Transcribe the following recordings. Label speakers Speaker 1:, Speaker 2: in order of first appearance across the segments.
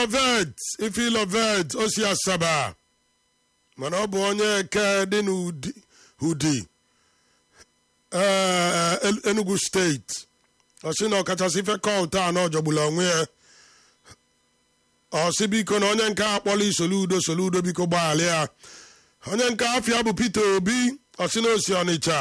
Speaker 1: ifilovet ifilovet o si asaba mana ọ bụ onye eke dị n'ụdị enugu steeti ọ sị na ọkachasị ife kọlt a na ọjọgbula onwe ya ọ sị biko na onye nke akpọla isoludo soludo biko gbaghara ya onye nke afịa bụ peter obi ọ sị na osi ọnịcha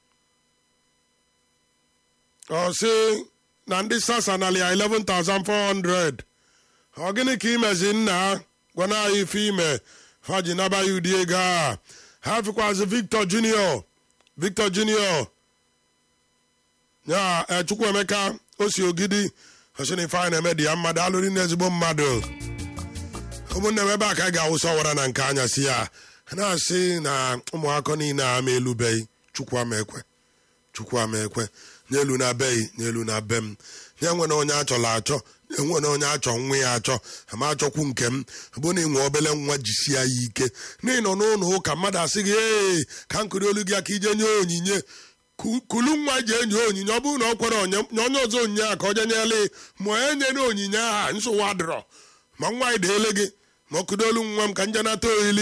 Speaker 1: ọ sị na ndị sasa nalia 11400 ọ gịnị ka imezi nna gwana anyị ife ime ha ji naba ya ụdị ego a ha fikwazi victor junior victor junior ya chukwuemeka o si ogidi osini ife anyị na-eme dị ya mmadụ alụrị na ezigbo mmadụ ụmụnne m ebe a ka anyị ga-awụsa ọwara na nke anyasị ya na-asị na ụmụaka niile a ma elubeghị chukwu ama ekwe chukwu ama ekwe n'elu na beghị n'elu na be m nye nwere onye achọrọ achọ nye nwere onye achọ nwa ya achọ ama achọkwu nke m bụ na ịnwe obele nwa jisie ya ike n'ihi nọ n'ụlọ ụka mmadụ asị gị ee ka nkụri olu gị aka ije nye onyinye kulu nwa ji enye onyinye ọ bụrụ na ọ kwere onye onye ọzọ onyinye a ka ọ jenyele ma onye nyere onyinye aha nsogbu adịrọ ma nwa anyị deele gị ma ọ kụdolu nwa m ka nje nata ohili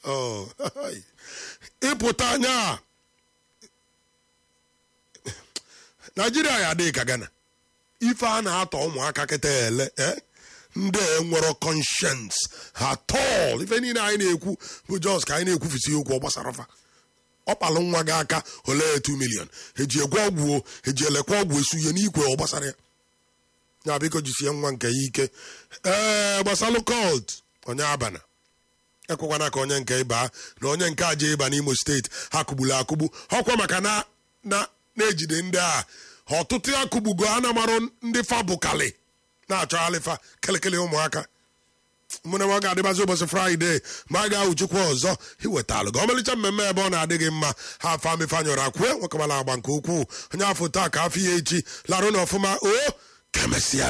Speaker 1: ịpụta anya naijiria ya adịghị ka gana ife a na-atọ ụmụaka kịta ele ndị nwere conscience ha tọl ife niile anyị na-ekwu bụ jos ka anyị na-ekwufisi okwu ọ gbasara fa ọ kpalụ nwa gị aka ole 2 million eji egwe ọgwụ eji elekwa ọgwụ esu ihe n'ikwe ọ gbasara ya ya biko jisie nwa nke ya ike ee gbasalụ colt onye abana ekwekwana ka onye nke ịba na onye nke aja ịba n'imo steeti ha kụgburu akụgbu ọkwa maka na na-ejide ndị a ọtụtụ ya kụgbugo ha na marụ ndị fa bụkali na-achọghalịfa kelekele ụmụaka mụ na nwa ga-adịbazi ụbọchị fraịde ma a ga-ahụ chukwu ọzọ iwetalụ gị ọmalịcha mmemme ebe ọ na-adị gị mma ha afọ amịfanyụrụ akwue nwekọbala agba nke ukwuu onye afọ taa ka afọ ya echi larụ na ọfụma o ka emesịa